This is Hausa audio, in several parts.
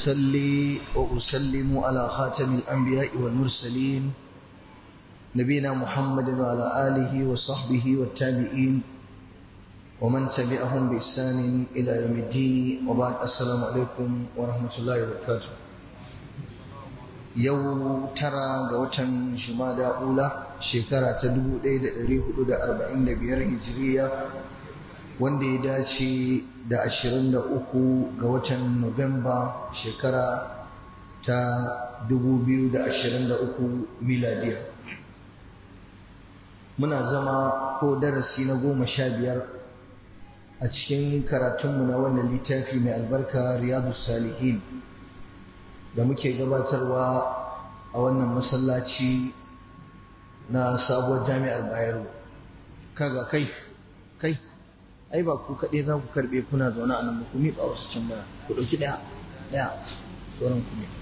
وأصلي وأسلم على خاتم الأنبياء والمرسلين نبينا محمد وعلى آله وصحبه والتابعين ومن تبعهم بإحسان إلى يوم الدين وبعد السلام عليكم ورحمة الله وبركاته yau tara ga watan jumada ula shekara ta 1445 hijiriya wanda ya dace da 23 ga watan nuwamba shekara ta 2023 miladiya muna zama ko darasi na goma sha biyar a cikin karatunmu na wannan littafi mai albarka riyadu salihin da muke gabatarwa a wannan masallaci na sabuwar jami'ar bayero kaga kai kai ai ba ku kaɗai za ku karɓe kuna zaune a nan ba ku miƙa wasu can baya ku ɗauki ɗaya ɗaya sauran ku ne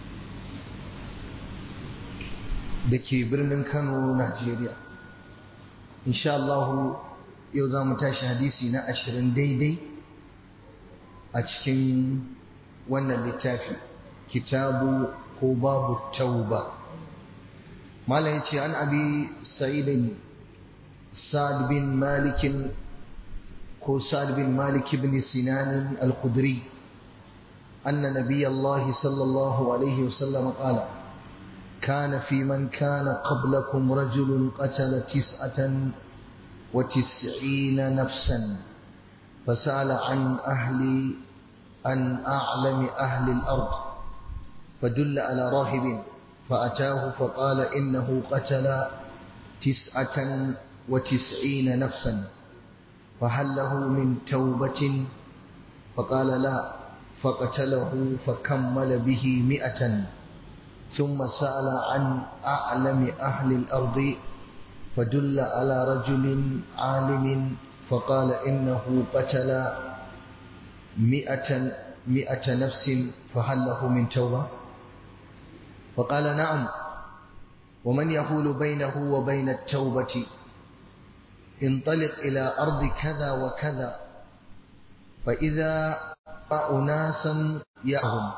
da ke birnin kano najeriya insha Allah yau za mu tashi hadisi na ashirin daidai a cikin wannan littafi kitabu ko babu tauba malam yace an abi sa'id sa'd bin malik ko sa'd bin malik ibn sinan al-khudri anna nabiy allah sallallahu alayhi wasallam qala كان في من كان قبلكم رجل قتل تسعة وتسعين نفسا فسأل عن أهل عن أعلم أهل الأرض فدل على راهب فأتاه فقال إنه قتل تسعة وتسعين نفسا فهل له من توبة فقال لا فقتله فكمل به مئة ثم سأل عن أعلم أهل الأرض فدل على رجل عالم فقال إنه قتل مئة مئة نفس فهل له من توبة فقال نعم ومن يحول بينه وبين التوبة انطلق إلى أرض كذا وكذا فإذا أناسا يأهم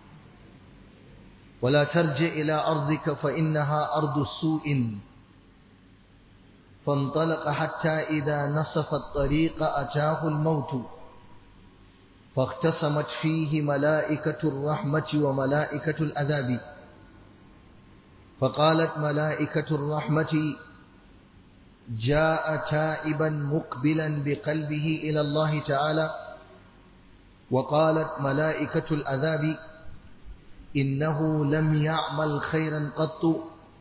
ولا ترجع إلى أرضك فإنها أرض سوء فانطلق حتى إذا نصف الطريق أتاه الموت فاختصمت فيه ملائكة الرحمة وملائكة العذاب فقالت ملائكة الرحمة جاء تائبا مقبلا بقلبه إلى الله تعالى وقالت ملائكة العذاب إنه لم يعمل خيرا قط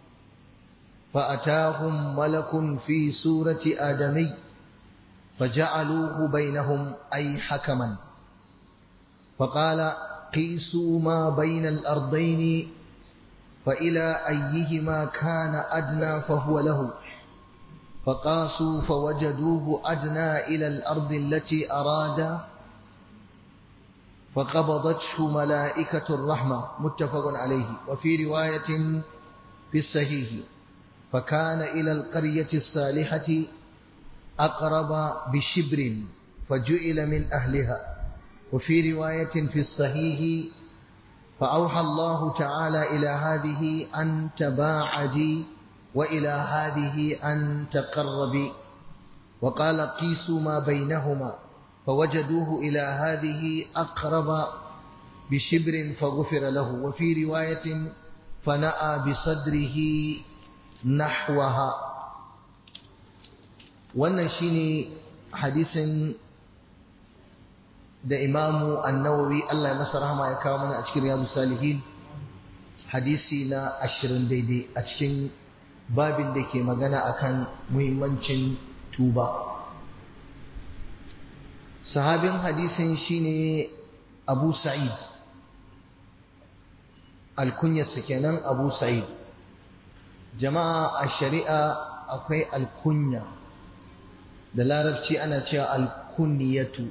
فأتاهم ملك في سورة آدمي فجعلوه بينهم أي حكما فقال قيسوا ما بين الأرضين فإلى أيهما كان أدنى فهو له فقاسوا فوجدوه أدنى إلى الأرض التي أراد فقبضته ملائكة الرحمة متفق عليه وفي رواية في الصحيح فكان إلى القرية الصالحة أقرب بشبر فجئل من أهلها وفي رواية في الصحيح فأوحى الله تعالى إلى هذه أن تباعدي وإلى هذه أن تقربي وقال قيسوا ما بينهما فوجدوه إلى هذه أقرب بشبر فغفر له وفي رواية فنأى بصدره نحوها wannan shine hadisin da imamu annawawi Allah ya masa rahama ya kawo mana a cikin riyadu salihin hadisi na ashirin daidai a cikin babin da ke magana akan muhimmancin tuba sahabin hadisin shine abu sa'id alkunyarsa kenan abu sa'id jama'a a shari'a akwai alkunya da larabci ana cewa alkunyatu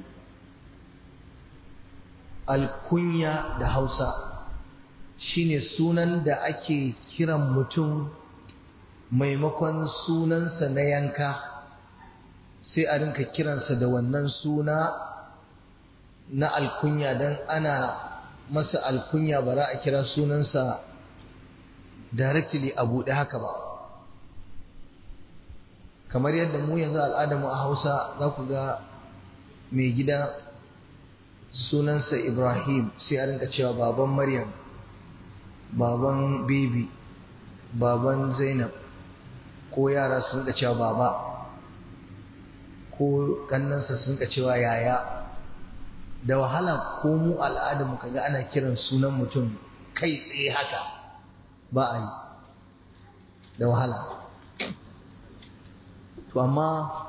alkunya da hausa shine sunan da ake kiran mutum maimakon sunansa na yanka sai a rinka kiransa da wannan suna na alkunya don ana masa alkunya ba za a kira sunansa directly a buɗe haka ba kamar yadda mu yanzu al'adamu a hausa za ku ga mai gida sunansa ibrahim sai a rinka cewa baban maryam baban baby baban zainab ko yara sun rinka cewa baba ko kannansa sun rinka cewa yaya da wahala ko mu al'adamu kaga ana kiran sunan mutum kai tsaye haka ba a yi da wahala to amma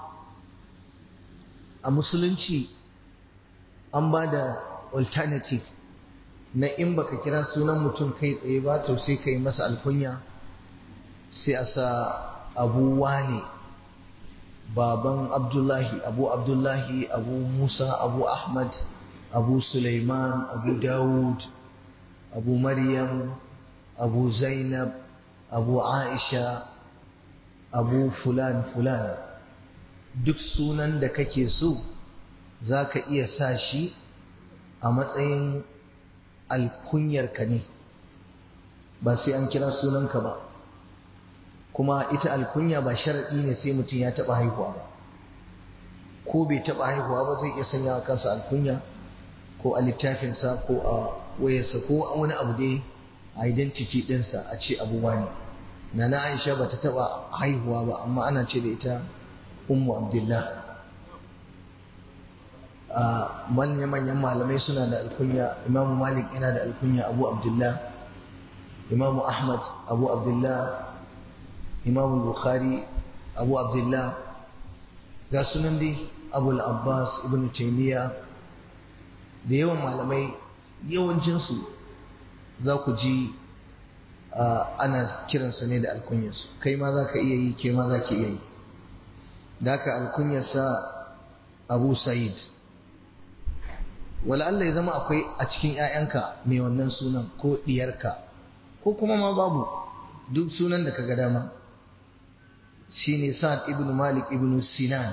a musulunci an ba da alternative na in baka kira sunan mutum kai tsaye ba to sai ka yi masa alkunya sai a sa abu wane baban abdullahi abu abdullahi abu musa abu ahmad abu suleiman abu dawud abu maryam abu zainab abu aisha abu fulan fulan duk sunan da kake so za ka iya sa shi a matsayin alkunyarka ne ba sai an kira sunanka ba kuma ita alkunya ba sharaɗi ne sai mutum ya taɓa haihuwa ba ko bai taɓa haihuwa ba zai iya sanya wa kansa alkunya ko a littafinsa ko a wayarsa ko a wani abu dai identity ɗinsa a ce abubuwa ne na na aisha ba ta taɓa haihuwa ba amma ana ce da ita ummu abdullah manya-manyan malamai suna da alkunya imamu malik yana da alkunya abu abdullah imamu ahmad abu abdullah imamu bukhari abu abdullah ga sunan dai abu abbas ibn taymiya da yawan malamai yawancinsu za ku ji ana kiransa ne da alkunyarsu kai ma za ka iya yi ke ma za ki iya yi da haka alkunyarsa abu sa'id wala Allah ya zama akwai a cikin ‘ya'yanka mai wannan sunan ko ɗiyarka ko kuma ma babu duk sunan da ka ga dama shi ne sa'ad ibn malik ibn sinan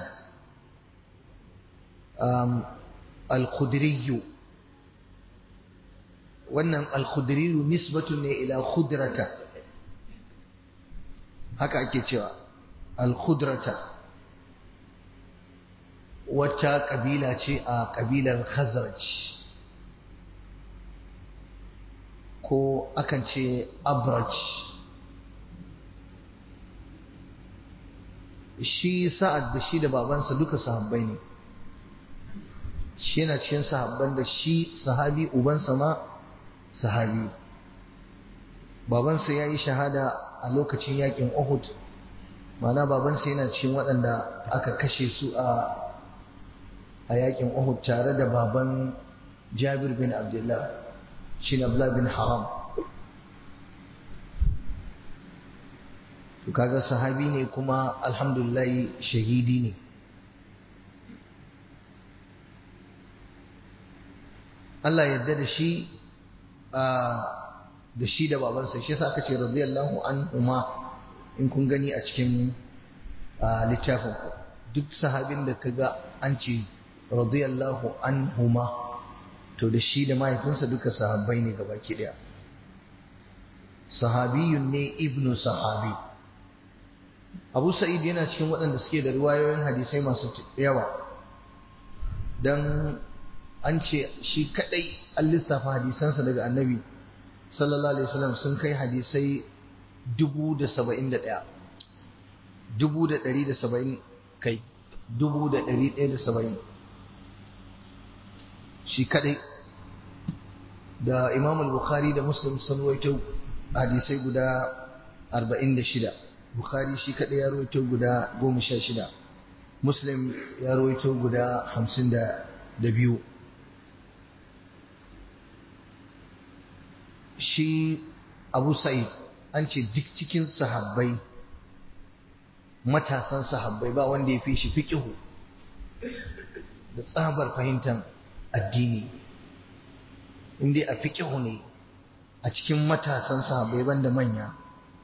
al-khudriyu wannan al-khudriyu nisbatun ne ila khudrata haka ake cewa al-khudrata wata kabila ce a kabilar khazraj ko akan ce abraj shi sa'ad da shi da babansa duka sahabbai ne shi yana cikin sahabban da shi sahabi ubansa ma sahabi babansa ya yi shahada a lokacin yakin uhud mana babansa yana cikin waɗanda aka kashe su a a yakin Uhud tare da baban Jabir bin Abdullah shi Abdullah bin Haram to kaga sahabi ne kuma alhamdulillah shahidi ne Allah yadda da shi da shi da babansa shi yasa aka ce radiyallahu anhuma in kun gani a cikin littafin ku duk sahabin da kaga an ce radiyallahu anhuma to da shi da mahaifinsa duka sahabbai ne gabaki daya sahabiyun ne ibnu sahabi abu sa'id yana cikin waɗanda suke da ruwayoyin hadisai masu yawa don an ce shi kadai an lissafa hadisansa daga annabi sallallahu alaihi wasallam sun kai hadisai dubu da saba'in da ɗaya dubu da ɗari da saba'in kai dubu da ɗari ɗaya da saba'in shi kadai da imam al-bukhari da muslim sun ruwaito hadisai guda 46 bukhari shi kadai ya ruwaito guda 16 muslim ya ruwaito guda 52 shi abu sa'id an ce duk cikin sahabbai matasan sahabbai ba wanda ya fi shi fiqihu da tsabar fahimtar addini inda a fiƙihu ne a cikin matasan sahabbai banda manya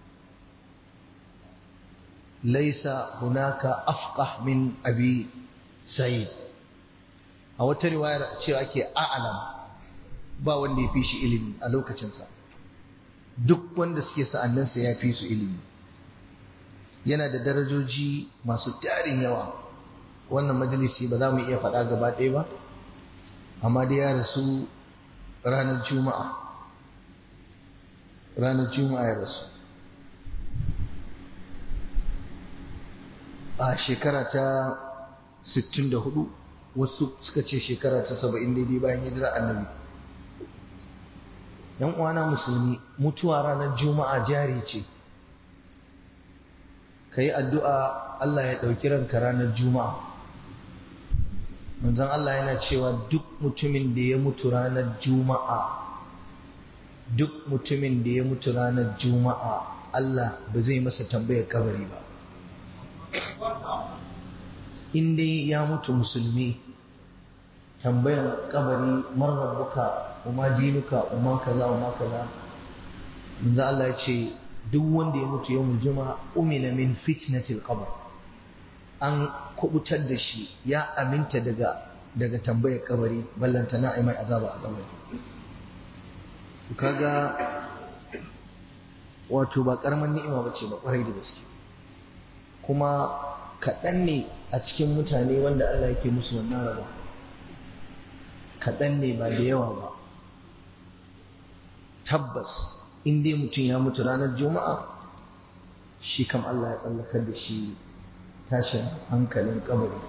laisa hunaka afqah min abi sa'id a wata riwayar cewa ake a'lam ba wanda ya fi shi ilimi a lokacinsa duk wanda suke sa'annansa ya fi su ilimi yana da darajoji masu tarin yawa wannan majalisi ba za mu iya faɗa gaba ɗaya ba amma dai ya rasu ranar juma'a ranar juma'a ya rasu a shekara ta 64 wasu suka ce shekara ta 70 daidai bayan hijira annabi yan uwana musulmi mutuwa ranar juma'a jari ce ka yi addu'a Allah ya ɗauki ranka ranar juma'a manzon Allah yana cewa duk mutumin da ya mutu ranar juma'a duk mutumin da ya mutu ranar juma'a Allah ba zai masa tambayar kabari ba in dai ya mutu musulmi tambayar kabari man rabbuka umma dinuka umma kaza umma kaza manzo Allah ya ce duk wanda ya mutu yawmul juma'a umina min fitnatil qabr an kubutar da shi ya aminta daga daga tambayar kabari ballanta na mai azaba a kabari kaga wato ba karaman ni'ima bace ba kwarai da gaske kuma kaɗan ne a cikin mutane wanda Allah yake musu wannan raba kaɗan ne ba da yawa ba tabbas in dai mutum ya mutu ranar juma'a shi kam Allah ya tsallakar da shi tashin hankalin kabari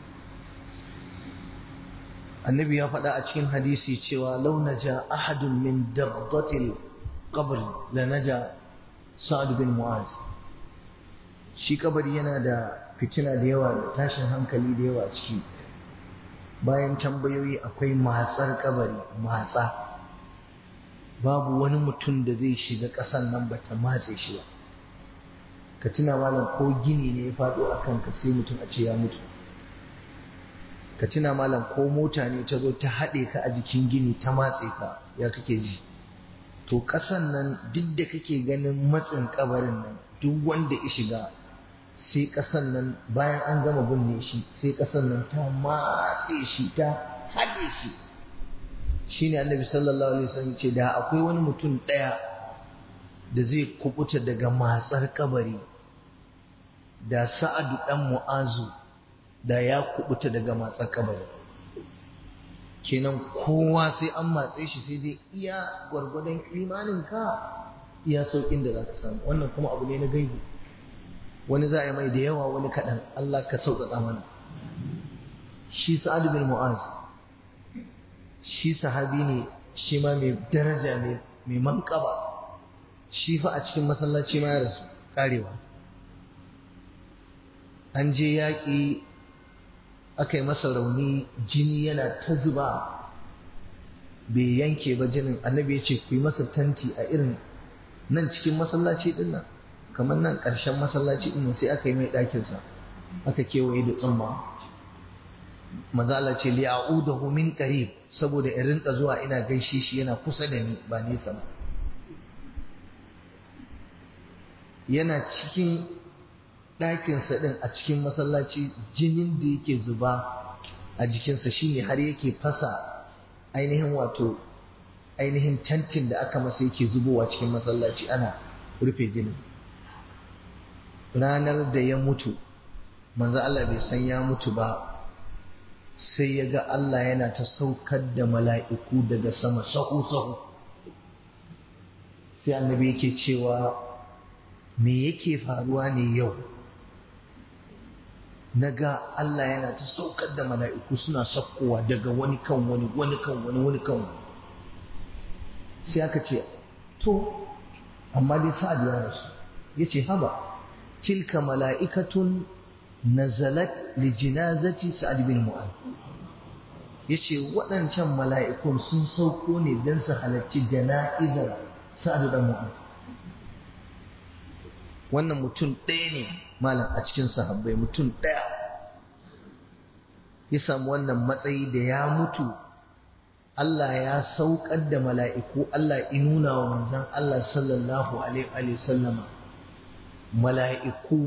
annabi ya faɗa a cikin hadisi cewa lau naja ahadun min dabdatil qabr la naja sa'ad bin mu'az shi kabari yana da fitina da yawa da tashin hankali da yawa ciki bayan tambayoyi akwai matsar kabari matsa babu wani mutum da zai shiga ƙasan nan ba ta matse shi ba ka tuna malam ko gini ne ya faɗo a kanka sai mutum a ce ya mutu ka tuna malam ko mota ne ta zo ta haɗe ka a jikin gini ta matse ka ya kake ji to ƙasan nan duk da kake ganin matsin kabarin nan duk wanda ya shiga sai ƙasan nan bayan an gama binne shi sai ƙasan nan ta matse shi ta haɗe shi shine annabi sallallahu alaihi wasallam ce da akwai wani mutum ɗaya da zai kubuta daga matsar kabari da sa'adu dan mu'azu da ya kubuta daga matsar kabari kenan kowa sai an matse shi sai dai iya gwargwadon imanin ka iya saukin da za ka samu wannan kuma abu ne na gaibu wani za a yi mai da yawa wani kaɗan Allah ka sauƙaƙa mana shi sa'adu bin mu'az shi sahabi ne shi ma mai daraja mai manƙaba shi fa a cikin masallaci ma ya rasu ƙarewa an je yaƙi aka yi masa rauni jini yana ta zuba bai yanke ba jinin annabi ya ce ku yi masa tanti a irin nan cikin masallaci ɗin nan kamar nan ƙarshen masallaci ɗin sai aka yi mai ɗakinsa aka kewaye da tsumma mazala ce li a'udahu min qarib saboda in rinka zuwa ina gaishe shi yana kusa da ni ba nesa ba yana cikin ɗakinsa ɗin a cikin masallaci jinin da yake zuba a jikinsa shine har yake fasa ainihin wato ainihin tantin da aka masa yake zubowa cikin masallaci ana rufe jinin ranar da ya mutu manzo Allah bai san ya mutu ba sai ya ga Allah yana ta saukar da mala'iku daga sama sahu-sahu sai annabi yake cewa me yake faruwa ne yau na ga Allah yana ta saukar da mala'iku suna sakkowa daga wani kan wani wani kan wani wani kan wani sai aka ce to amma dai sa'ad ya rasu ya ce haba tilka mala'ikatun nazalat li jinazati sa'ad bin mu'ad yace waɗancan mala'ikun sun sauko ne don su halarci jana'izar sa'ad bin mu'ad wannan mutum ɗaya ne malam a cikin sahabbai mutum ɗaya ya samu wannan matsayi da ya mutu Allah ya saukar da mala'iku Allah inuna wa manzan Allah sallallahu alaihi wa sallama mala'iku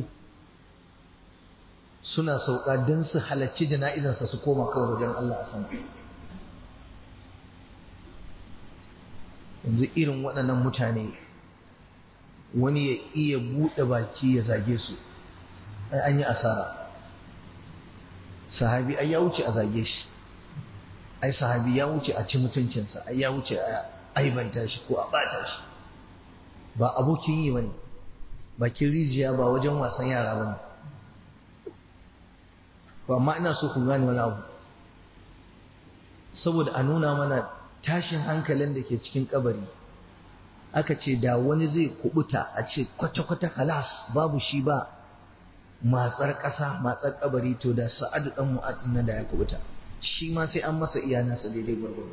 suna sauka don su halarci jana'izarsa su koma kawai wajen Allah a sama yanzu irin waɗannan mutane wani ya iya buɗe baki ya zage su ai an yi asara sahabi ai ya wuce a zage shi ai sahabi ya wuce a ci mutuncinsa ai ya wuce a aibanta shi ko a bata shi ba abokin yi bane bakin rijiya ba wajen wasan yara bane to amma ina so ku gane wani abu saboda a nuna mana tashin hankalin da ke cikin kabari aka ce da wani zai kubuta a ce kwata-kwata halas babu shi ba matsar ƙasa matsar kabari to da sa'adu dan mu'atsin nan da ya kubuta shi ma sai an masa iya nasa daidai gwargwaro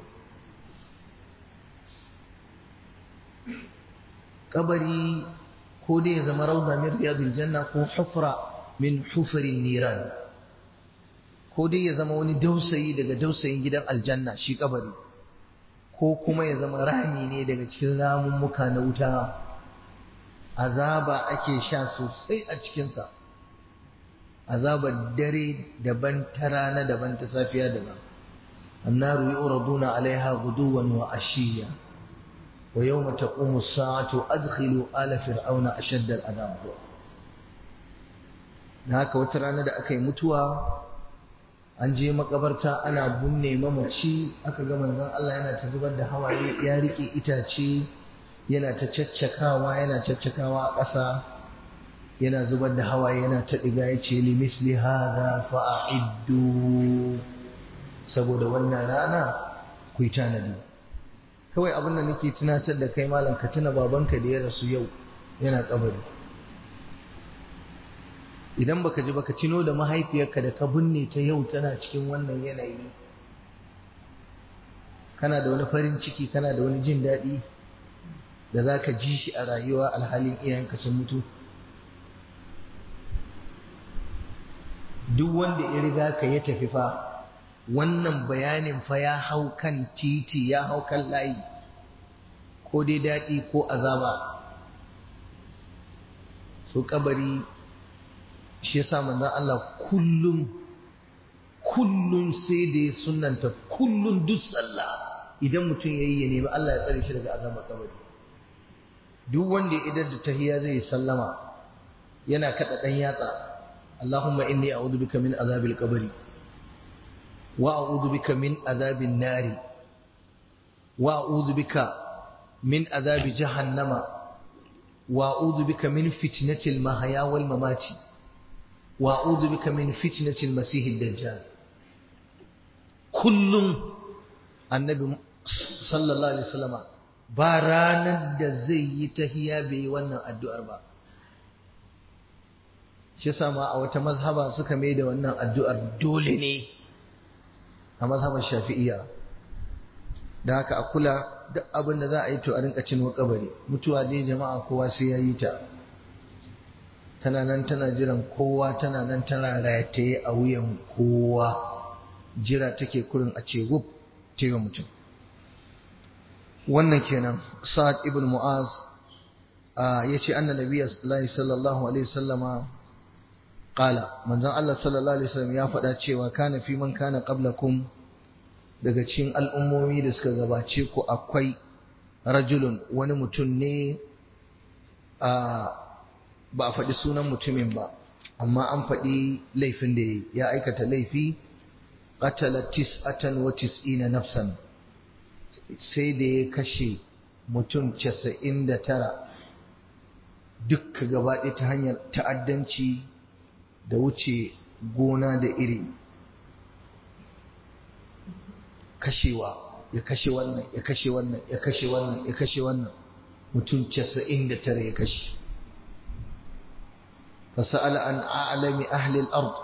kabari ko dai ya zama rauda min riyadul janna ko hufra min hufarin niran ko dai ya zama wani dausayi daga dausayin gidan aljanna shi kabari ko kuma ya zama rami ne daga cikin ramummuka na wuta azaba ake sha sosai a cikinsa azabar dare daban ta rana daban ta safiya daban annaru yuraduna alaiha guduwan wa ashiya wa yawma taqumu as-sa'atu adkhilu ala fir'auna ashadda al-adab na haka wata rana da aka yi mutuwa an je makabarta ana bunne mamaci aka ga manzon Allah yana ta zubar da hawaye ya rike itace yana ta caccakawa yana caccakawa a ƙasa yana zubar da hawaye yana ta diga ya ce limisli hadha fa'iddu saboda wannan rana ku yi tanadi kawai abin da nake tunatar da kai malam ka tuna babanka da ya rasu yau yana kabari idan baka ji baka tuno da mahaifiyarka da ka binne ta yau tana cikin wannan yanayi kana da wani farin ciki kana da wani jin daɗi da za ka ji shi a rayuwa alhalin iyayenka sun mutu duk wanda ya riga ka ya tafi fa wannan bayanin fa ya hau kan titi ya hau kan layi ko dai daɗi ko azaba so kabari shi yasa manzon Allah kullum kullum sai da ya sunanta kullum duk sallah idan mutum yayi ya nemi Allah ya tsare shi daga azabar kabari duk wanda ya idar da tahiyya zai sallama yana kada dan yatsa Allahumma inni a'udhu bika min azabil qabri wa a'udhu bika min azabin nari wa a'udhu bika min azabi jahannama wa a'udhu bika min fitnatil mahya wal mamati وأعوذ بك من فتنة المسيح الدجال كل النبي صلى الله عليه وسلم باران da zai yi tahiya bai yi wannan addu'ar ba shi sama a wata mazhaba suka mai da wannan addu'ar dole ne a mazhabar shafi'iyya da haka a kula duk abin da za a yi to a rinka cin kabari mutuwa dai jama'a kowa sai ya yi ta tana nan tana jiran kowa tana nan tana rataye a wuyan kowa jira take kurin a ce wuf tega mutum wannan kenan sa'ad ibn mu'az ya ce anna nabiyya sallallahu alaihi wasallama qala manzon Allah sallallahu alaihi wasallam ya faɗa cewa kana fi man kana qablakum daga cikin al'ummomi da suka gabace ku akwai rajulun wani mutum ne a ba a faɗi sunan mutumin ba amma an faɗi laifin da ya aikata laifi qatala tis'atan wa tis'ina nafsan sai da ya kashe mutum casa'in da tara dukka gaba ɗaya ta hanyar ta'addanci da wuce gona da iri kashewa ya kashe wannan ya kashe wannan ya kashe wannan ya kashe wannan mutum casa'in da tara ya kashe فسأل عن أعلم أهل الأرض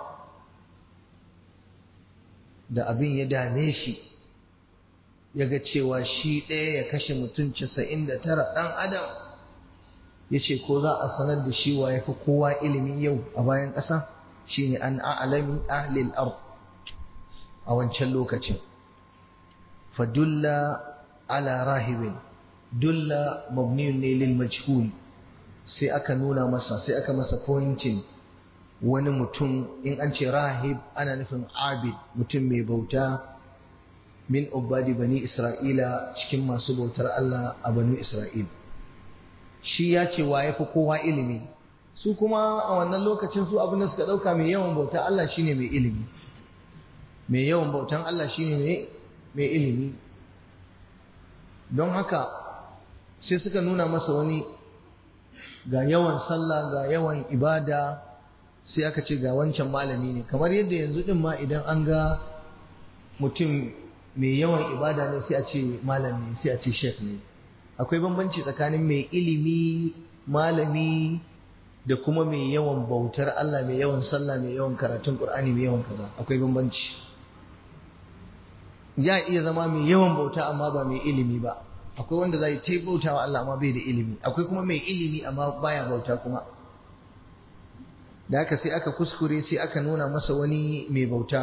da abin ya dame shi ya ga cewa shi ɗaya ya kashe mutum casa'in da tara ɗan adam ya ce ko za a sanar da shi wa ya fi kowa ilimi yau a bayan ƙasa shi ne an a'alami ahlil ard a wancan lokacin fadulla ala rahibin dulla mabniyun ne lil majhul sai aka nuna masa sai aka masa pointing wani mutum in an ce rahib ana nufin abid mutum mai bauta min ubadi bani isra'ila cikin masu bautar Allah a banu isra'il shi ya ce wa ya fi kowa ilimi su kuma a wannan lokacin su abin da suka ɗauka mai yawan bautar Allah shine mai ilimi mai yawan bautan Allah shine mai ilimi don haka sai suka nuna masa wani ga yawan sallah ga yawan ibada sai aka ce ga wancan malami ne kamar yadda yanzu din ma idan an ga mutum mai yawan ibada ne sai a ce malami sai a ce shek ne akwai bambanci tsakanin mai ilimi malami da kuma mai yawan bautar Allah mai yawan sallah mai yawan karatun Qur'ani mai yawan kaza akwai bambanci ya iya zama mai yawan bauta amma ba mai ilimi ba akwai wanda zai ta bauta wa Allah amma bai da ilimi akwai kuma mai ilimi amma baya bauta kuma da haka sai aka kuskure sai aka nuna masa wani mai bauta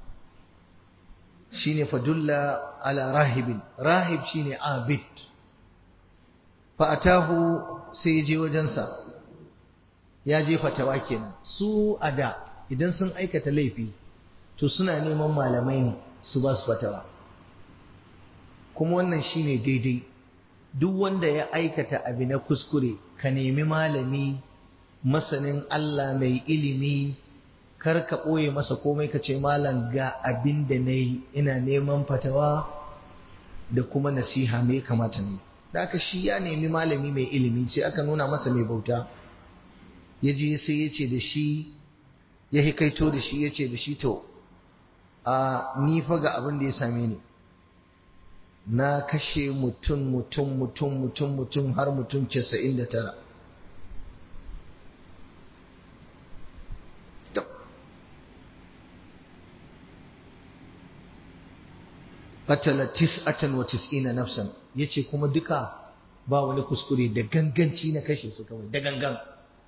shine fadulla ala rahibin rahib shine abid fa atahu sai ya je wajensa ya je fatawa kenan su ada idan sun aikata laifi to suna neman malamai ne su ba su fatawa kuma wannan shine daidai duk wanda ya aikata abu na kuskure ka nemi malami masanin Allah mai ilimi kar ka ɓoye masa komai ka ce malam ga abin da na yi ina neman fatawa da kuma nasiha mai kamata ne da aka shi ya nemi malami mai ilimi sai aka nuna masa mai bauta ya je sai ya ce da shi ya hikaito da shi ya ce da shi to a ni fa ga abin da ya same ni na kashe mutum mutum mutum mutum mutum har mutum casa'in da tara qatala tis'atan wa tis'ina nafsan yace kuma duka ba wani kuskure da ganganci na kashe su kawai da gangan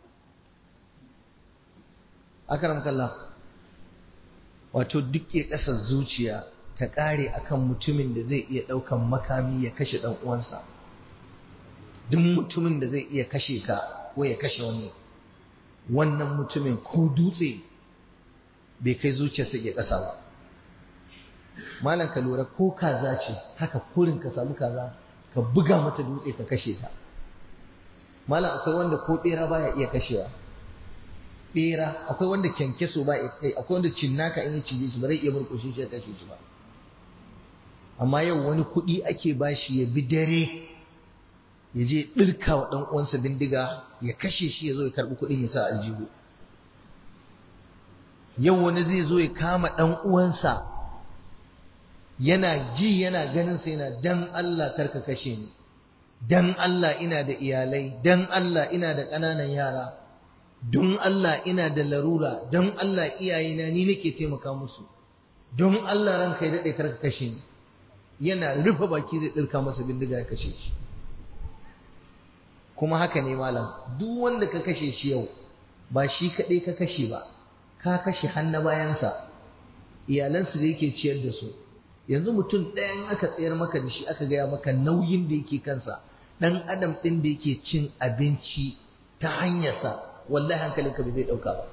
akram kallah wato duk ya kasa zuciya ta kare akan mutumin da zai iya daukan makami ya kashe dan uwansa duk mutumin da zai iya kashe ka ko ya kashe wani wannan mutumin ko dutse bai kai zuciyarsa ya kasa ba malam ka lura ko kaza ce haka kurin ka samu kaza ka buga mata dutse ka kashe ta malam akwai wanda ko bera baya iya kashewa bera akwai wanda kyankyaso ba kai akwai wanda cinnaka in ya cije shi ba zai iya murkushe shi ya kashe shi ba amma yau wani kuɗi ake bashi ya bi dare ya je ɗirka wa ɗan uwansa bindiga ya kashe shi ya zo ya karɓi kuɗin ya sa aljihu yau wani zai zo ya kama ɗan uwansa yana ji yana ganin sa yana dan Allah karka kashe ni dan Allah ina da iyalai dan Allah ina da ƙananan yara don Allah ina da larura don Allah iyayena ni nake taimaka musu don Allah ranka ya daɗe karka kashe ni yana rufe baki zai ɗirka masa bindiga ya kashe shi kuma haka ne malam duk wanda ka kashe shi yau ba shi kaɗai ka kashe ba ka kashe hannu bayansa iyalansu da yake ciyar da su yanzu mutum ɗayan aka tsayar maka da shi aka gaya maka nauyin da yake kansa ɗan adam ɗin da yake cin abinci ta hanyarsa wallahi hankalinka bai zai ɗauka ba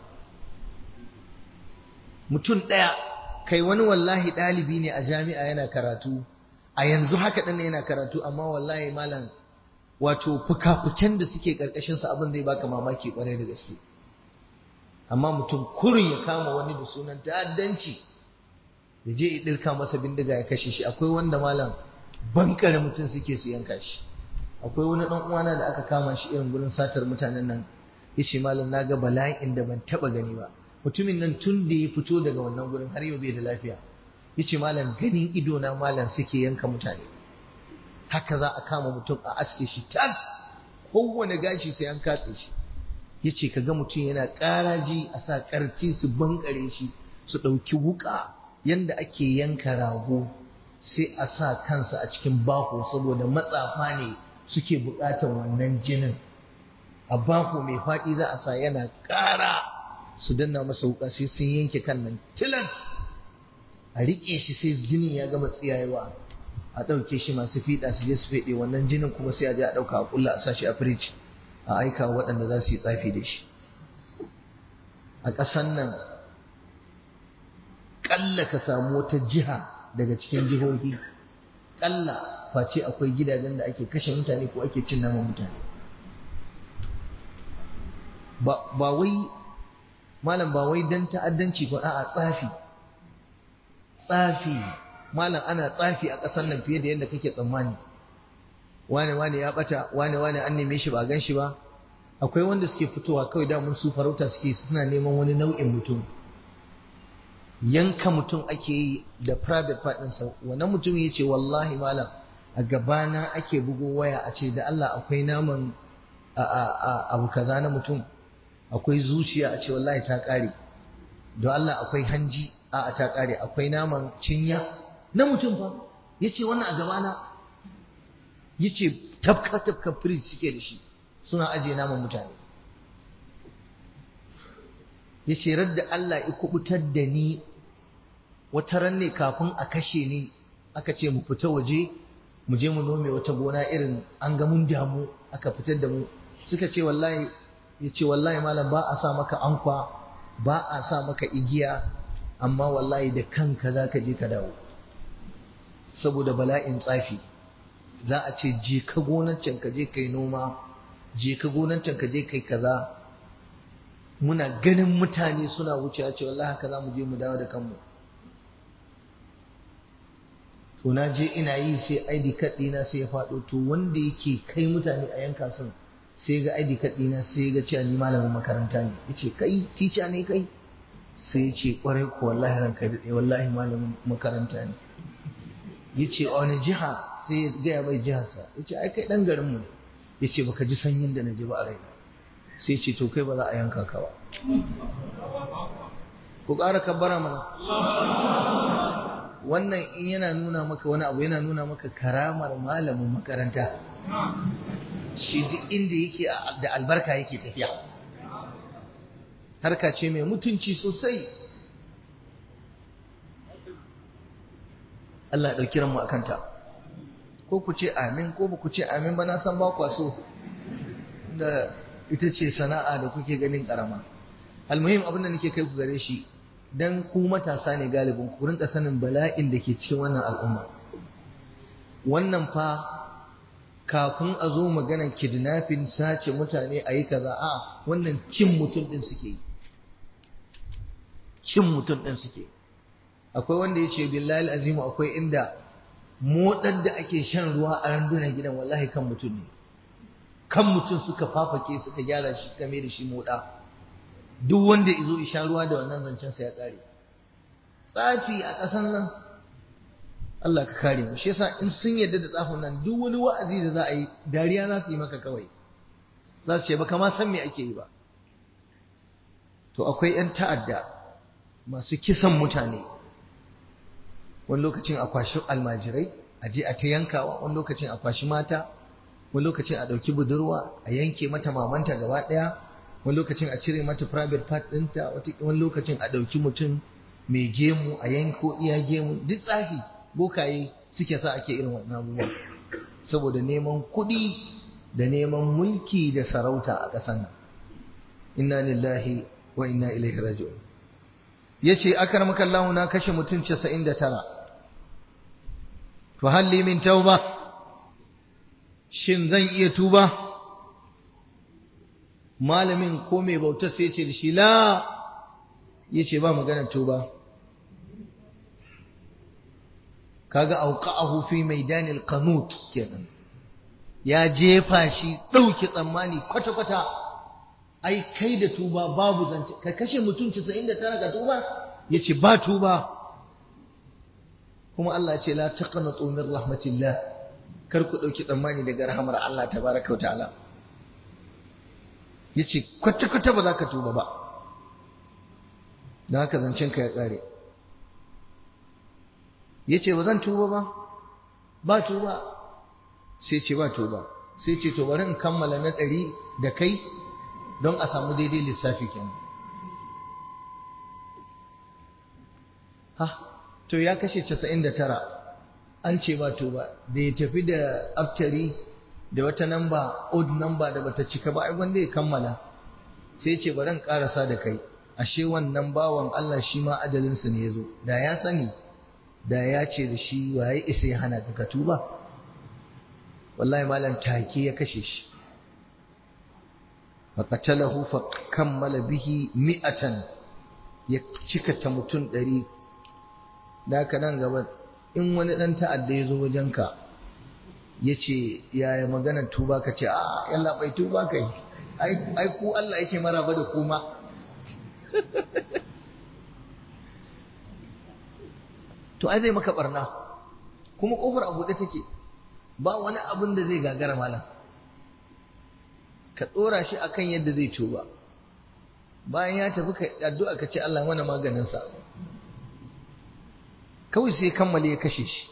mutum ɗaya kai wani wallahi ɗalibi ne a jami'a yana karatu a yanzu haka ɗan yana karatu amma wallahi malam wato fuka-fuken da suke ƙarƙashinsa abin zai baka mamaki ƙwarai da gaske amma mutum kurin ya kama wani da sunan ta'addanci ya je ya ɗirka masa bindiga ya kashe shi akwai wanda malam bankare mutum suke su yanka shi akwai wani ɗan uwana da aka kama shi irin gurin satar mutanen nan ya ce malam na ga bala'in da ban taɓa gani ba mutumin nan tun da ya fito daga wannan gurin har yau bai da lafiya ya ce malam ganin ido na malam suke yanka mutane haka za a kama mutum a aske shi tas kowane gashi sai an katse shi ya ce ka ga mutum yana ƙaraji a sa ƙarci su bankare shi su ɗauki wuƙa yanda ake yanka rago sai a sa kansa a cikin bako saboda matsafa ne suke buƙatar wannan jinin a bako mai faɗi za a sa yana ƙara su danna masa wuƙa sai sun yanke kan nan tilas a riƙe shi sai jinin ya gama tsiyayewa a ɗauke shi masu fiɗa su je su feɗe wannan jinin kuma sai a je a ɗauka a ƙulla a sa shi a firiji a aika waɗanda za su yi tsafi da shi a ƙasan nan ƙalla ka samu wata jiha daga cikin jihohi ƙalla face akwai gidajen da ake kashe mutane ko ake cin naman mutane ba wai malam ba wai don ta'addanci ba a'a tsafi tsafi malam ana tsafi a ƙasar nan fiye da yadda kake tsammani wane wane ya bata wane wane an neme shi ba gan shi ba akwai wanda suke fitowa kawai da mun su farauta suke suna neman wani nau'in mutum yanka mutum ake yi da private part ɗinsa wannan mutum ya ce wallahi malam a gabana ake bugo waya a ce da Allah akwai naman abu kaza na mutum akwai zuciya a ce wallahi ta ƙare don Allah akwai hanji a ta ƙare akwai naman cinya na mutum fa ya ce wannan a gabana ya ce tafka tafka firij suke da shi suna ajiye naman mutane ya ce radda Allah ya kubutar da ni wata ran ne kafin a kashe ni aka ce mu fita waje mu je mu nome wata gona irin an ga mun damu aka fitar da mu suka ce wallahi ya ce wallahi malam ba a sa maka ankwa ba a sa maka igiya amma wallahi da kanka za ka je ka dawo saboda bala'in tsafi za a ce je ka gonan can ka je kai noma je ka gonan can ka je kai kaza muna ganin mutane suna wucewa ce wallahi haka za mu je mu dawo da kanmu to na je ina yi sai ID card ɗina sai ya faɗo to wanda yake kai mutane a yanka sun sai ga ID card ɗina sai ga cewa ni malamin makaranta ne yace kai teacher ne kai sai ya ce kwarai ko wallahi ranka daɗe wallahi malamin makaranta ne yace a wani jiha sai ya gaya mai jiharsa yace ai kai ɗan garinmu ne yace baka ji sanyin da na ji ba a raina sai ce to kai ba za a yanka ka ba ku ƙara kabbara mana wannan in yana nuna maka wani abu yana nuna maka karamar malamin makaranta shi duk inda yake da albarka yake tafiya harka ce mai mutunci sosai Allah ya ɗauki ranmu a kanta ko ku ce amin ko ba ku ce amin ba na san ba kwaso da ita ce sana'a da kuke ganin karama almuhim abin da nake kai ku gare shi dan ku matasa ne galibin ku rinka sanin bala'in da ke cikin wannan al'umma wannan fa kafin a zo maganar kidnapping sace mutane a yi kaza a wannan cin mutum din suke yi cin mutum din suke akwai wanda ya ce billahi azimu akwai inda motsar da ake shan ruwa a randunan gidan wallahi kan mutum ne kan mutum suka fafake suka gyara shi suka mai da shi moda duk wanda izo isha ruwa da wannan zancen sa ya kare tsafi a ƙasan nan Allah ka kare mu shi yasa in sun yarda da tsafin nan duk wani wa'azi da za a yi dariya za su yi maka kawai za su ce baka ma san me ake yi ba to akwai yan ta'adda masu kisan mutane wani lokacin a kwashi almajirai a je a ta yankawa wani lokacin a kwashi mata wani lokacin a ɗauki budurwa a yanke mata mamanta gaba ɗaya wani lokacin a cire mata private part ɗinta wani lokacin a ɗauki mutum mai gemu a yanko iya gemu duk tsafi bokaye suke sa ake irin wannan abubuwa saboda neman kuɗi da neman mulki da sarauta a ƙasar nan inna lillahi wa inna ilaihi raji'un yace akramaka Allah na kashe mutum 99 fa halli min tauba shin zan iya tuba malamin ko mai bauta sai ce da shi la yace ba magana tuba kaga auqa'ahu fi maidanil qanut kenan ya jefa shi dauke tsammani kwata kwata ai kai da tuba babu zance ka kashe mutum 99 ka tuba yace ba tuba kuma Allah ya ce la taqnatu min rahmatillah kar ku ɗauki tsammani daga rahamar Allah tabaraka wa ta'ala yace kwata kwata ba za ka tuba ba da haka zancen ka ya ƙare yace ba zan tuba ba ba tuba sai ce ba tuba sai ce to bari in kammala na ɗari da kai don a samu daidai lissafi kenan ha to ya kashe 99 an ce ba to ba da ya tafi da aftari da wata namba odd namba da bata cika ba ai wanda ya kammala sai ce bari in karasa da kai ashe wannan bawan Allah shi ma ajalinsa ne yazo da ya sani da ya ce da shi waye isa ya hana ka tuba wallahi malam take ya kashe shi faqatalahu fa kammala bihi mi'atan ya cika ta mutum ɗari da haka nan gaba in wani ɗan ta'adda ya zo wajenka ya ce yaya magana tuba ka ce a yalla bai tuba kai ai ku Allah yake maraba da kuma to ai zai maka barna kuma kofar a buɗe take ba wani abin da zai gagara malam ka ɗora shi akan yadda zai tuba bayan ya tafi ka addu'a ka ce Allah mana maganinsa kawai sai kammale ya kashe shi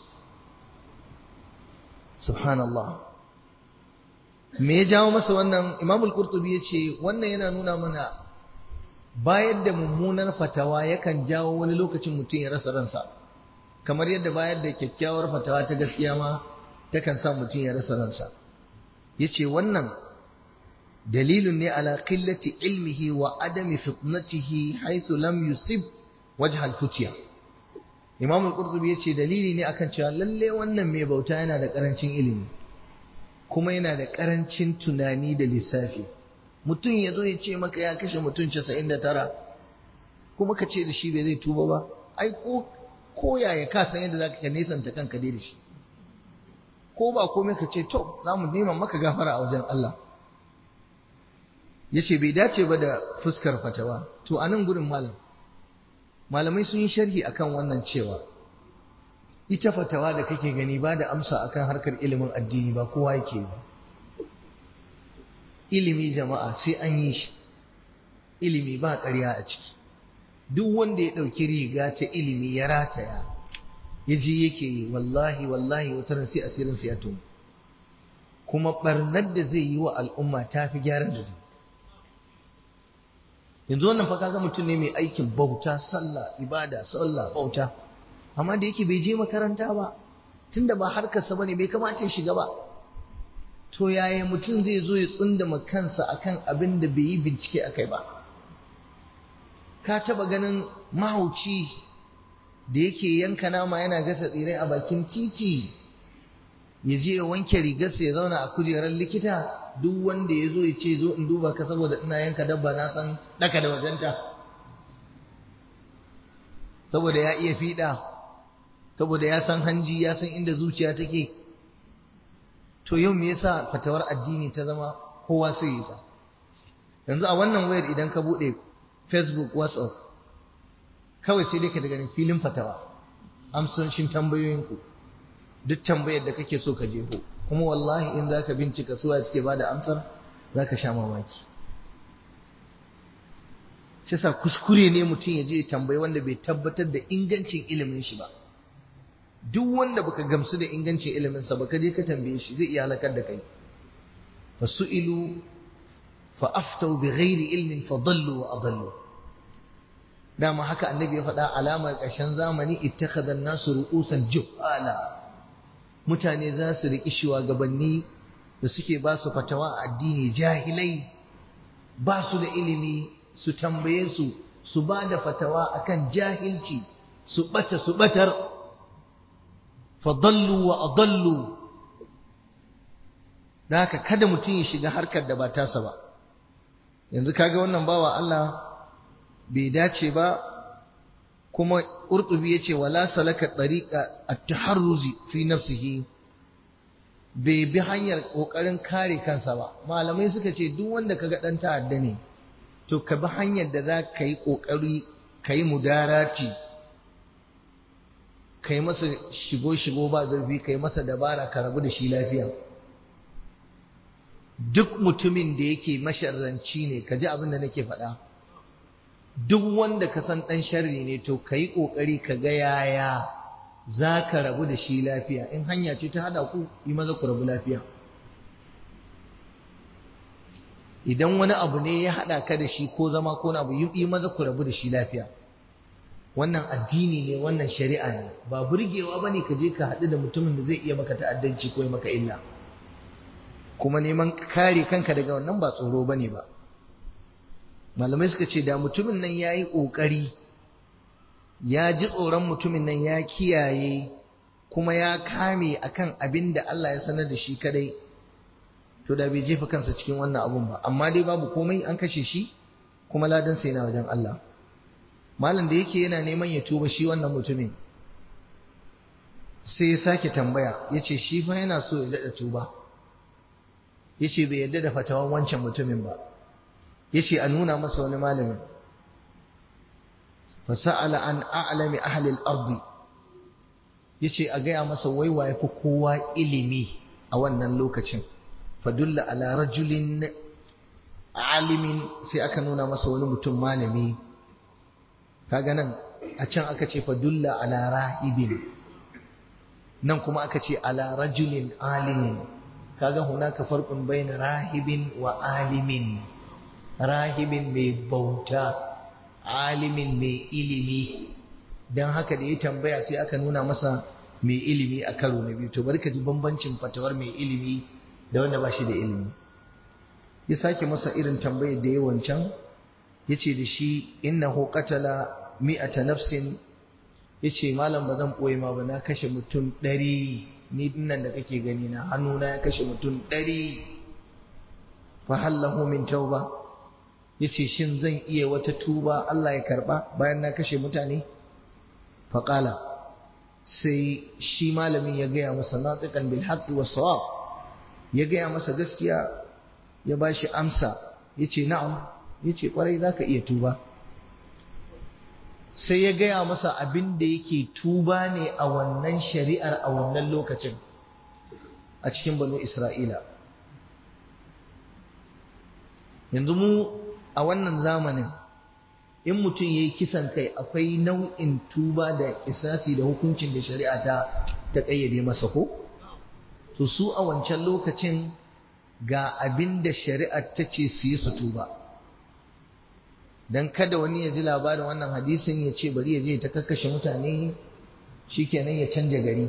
subhanallah me ya jawo masa wannan imamul qurtubi ya ce wannan yana nuna mana bayar da mummunar fatawa yakan jawo wani lokacin mutum ya rasa ransa kamar yadda bayar da kyakkyawar fatawa ta gaskiya ma takan sa mutum ya rasa ransa ya ce wannan dalilun ne ala qillati ilmihi wa adami fitnatihi haythu lam yusib wajh al-futiya Imam al-Qurtubi yace dalili ne akan cewa lalle wannan mai bauta yana da karancin ilimi kuma yana da karancin tunani da lissafi mutum ya zo ya ce maka ya kashe mutum 99 kuma ka ce da shi bai zai tuba ba ai ko ko yaya ka san yadda zaka nesanta kanka dai da shi ko ba komai ka ce to za mu nema maka gafara a wajen Allah yace bai dace ba da fuskar fatawa to anan gurin malam malamai sun yi sharhi akan wannan cewa ita fatawa da kake gani ba da amsa akan harkar ilimin addini ba kowa yake ba ilimi jama'a sai an yi shi ilimi ba ƙarya a ciki duk wanda ya ɗauki riga ta ilimi ya rataya ya ji yake yi wallahi wallahi wataran sai asirinsa ya tono kuma ɓarnar da zai yi wa al'umma ta fi gyaran da zai yanzu wannan fa kaga mutum ne mai aikin bauta sallah ibada sallah bauta amma da yake bai je makaranta ba tunda ba harkarsa bane bai kamata ya shiga ba to yaya mutum zai zo ya tsundama kansa akan abin da bai yi bincike akai ba ka taba ganin mahauci da yake yanka nama yana gasa tsirai a bakin titi ya je ya wanke rigarsa ya zauna a kujerar likita duk wanda ya zo ya ce zo in duba ka saboda ina yanka dabba na san daka da wajenta saboda ya iya fiɗa saboda ya san hanji ya san inda zuciya take to yau me yasa fatawar addini ta zama kowa sai yi ta yanzu a wannan wayar idan ka buɗe facebook whatsapp kawai sai dai ka daga filin fatawa amsoshin tambayoyinku duk tambayar da kake so ka jeho kuma wallahi in zaka bincika suwa suke bada amsar zaka sha mamaki shi sa kuskure ne mutum ya je tambayi wanda bai tabbatar da ingancin ilimin shi ba duk wanda baka gamsu da ingancin ilimin sa baka je ka tambaye shi zai iya halakar da kai fa su'ilu fa aftau bi ghairi ilmin fa dallu wa adallu dama haka annabi ya faɗa alamar ƙarshen zamani ittakhadha an-nasu ru'usan juhala mutane za su riƙi shugabanni da suke ba su fatawa a addini jahilai ba su da ilimi su tambaye su su ba da fatawa akan jahilci su ɓata su ɓatar fadallu wa adallu da haka kada mutum ya shiga harkar da ba tasa ba yanzu kaga wannan bawa Allah bai dace ba kuma Qurtubi yace wala salaka tariqa at-taharruzi fi nafsihi bai bi hanyar kokarin kare kansa ba malamai suka ce duk wanda kaga dan ta'adda ne to ka bi hanyar da za ka yi kokari ka yi mudarati ka yi masa shigo shigo ba zurfi ka yi masa dabara ka rabu da shi lafiya duk mutumin da yake masharranci ne ka ji abin da nake faɗa duk wanda ka san ɗan sharri ne to ka yi ƙoƙari ka ga yaya za ka rabu da shi lafiya in hanya ce ta haɗa ku yi maza ku rabu lafiya idan wani abu ne ya haɗa ka da shi ko zama ko abu yi maza ku rabu da shi lafiya wannan addini ne wannan shari'a ne ba burgewa ba ne ka je ka haɗu da mutumin da zai iya maka ta'addanci ko maka illa kuma neman kare kanka daga wannan ba tsoro ba ne ba malamai suka ce da mutumin nan ya yi ƙoƙari ya ji tsoron mutumin nan ya kiyaye kuma ya kame akan abin da Allah ya sanar da shi kadai to da bai jefa kansa cikin wannan abun ba amma dai babu komai an kashe shi kuma ladan sai na wajen Allah malam da yake yana neman ya tuba shi wannan mutumin sai ya sake tambaya ya ce shi fa yana so ya daɗa tuba ya ce bai yarda da fatawan wancan mutumin ba ya ce a nuna masa wani malamin fasa'ala an a'lami ahlil ardi ya ce a gaya masa waiwa ya fi kowa ilimi a wannan lokacin fadulla ala rajulin alimin sai aka nuna masa wani mutum malami kaga nan a can aka ce fadulla ala rahibin nan kuma aka ce ala rajulin alimin kaga hunaka farqun baina rahibin wa alimin rahibin mai bauta alimin mai ilimi dan haka da ya tambaya sai aka nuna masa mai ilimi a karo na biyu to bari ka ji bambancin fatawar mai ilimi da wanda ba shi da ilimi ya sake masa irin tambayar da yawan can ya ce da shi innahu qatala mi'ata nafsin ya ce malam ba zan ɓoye ma ba na kashe mutum ɗari ni dinnan da kake gani na hannuna ya kashe mutum ɗari fa hallahu min tauba ya ce shin zan iya wata tuba Allah ya karɓa bayan na kashe mutane faƙala sai shi malamin ya gaya masa natiqan bil haqqi was sawab ya gaya masa gaskiya ya ba shi amsa ya ce na'am ya ce ƙwarai za ka iya tuba sai ya gaya masa abin da yake tuba ne a wannan shari'ar a wannan lokacin a cikin banu isra'ila yanzu mu a wannan zamanin in mutum ya yi kisan kai akwai nau'in tuba da isasi da hukuncin da shari'a ta ta ƙayyade masa ko to su a wancan lokacin ga abin da shari'ar ta ce su yi su tuba don kada wani ya ji labarin wannan hadisin ya ce bari ya je ta kakkashe mutane shikenan ya canja gari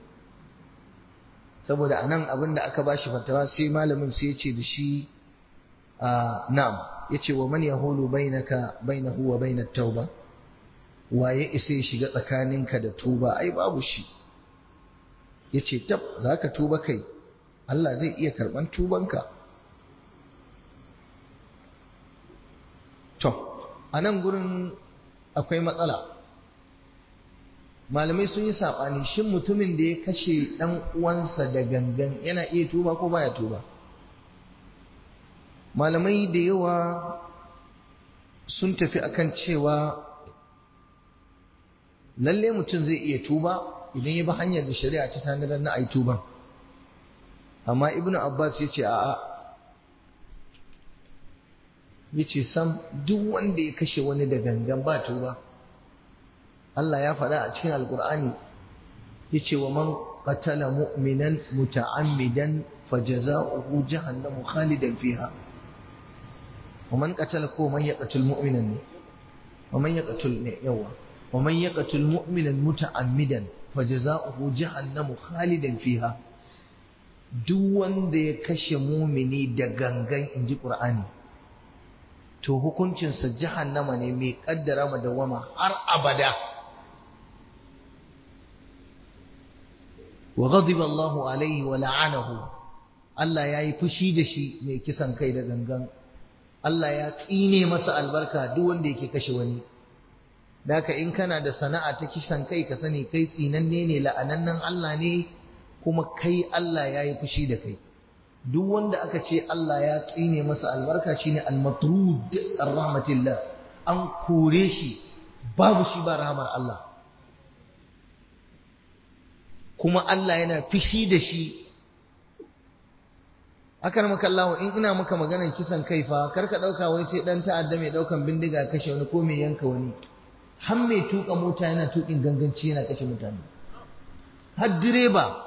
saboda anan abin da aka bashi fatawa sai malamin sai ya ce da shi na'am ya ce wa man yahulu bainaka bainahu wa bainat tauba waye isa ya shiga tsakaninka da tuba ai babu shi ya ce tab za ka tuba kai Allah zai iya karɓan tubanka to a nan gurin akwai matsala malamai sun yi saɓani shin mutumin da ya kashe ɗan uwansa da gangan yana iya tuba ko baya tuba malamai da yawa sun tafi akan cewa lalle mutum zai iya tuba idan ya bi hanyar da shari'a ta tanadar na ai tuban amma ibnu abbas ya ce a'a ya ce sam duk wanda ya kashe wani da gangan ba tuba Allah ya faɗa a cikin alkur'ani ya ce wa man qatala mu'minan muta'ammidan fajaza'uhu jahannamu khalidan fiha wa man qatala ko man yaqtul mu'minan ne wa man yaqtul ne yawa wa man yaqtul mu'minan muta'ammidan fajaza'uhu jahannamu khalidan fiha duk wanda ya kashe mumini da gangan in ji ƙur'ani to hukuncinsa jahannama ne mai ƙaddara madawama har abada wa ghadiba Allahu alaihi wa la'anahu Allah ya yi fushi da shi mai kisan kai da gangan Allah ya tsine masa albarka duk wanda yake kashe wani Daka in kana da sana'a ta kisan kai ka sani kai tsinanne ne la'anannan Allah ne kuma kai Allah ya yi fushi da kai duk wanda aka ce Allah ya tsine masa albarka shine al-matrud ar-rahmatillah an kore shi babu shi ba rahmar Allah kuma Allah yana fushi da shi akan maka Allah in ina maka maganar kisan kai fa karka dauka wai sai dan ta'adda mai daukan bindiga kashe wani ko mai yanka wani har mai tuka mota yana tukin ganganci yana kashe mutane har direba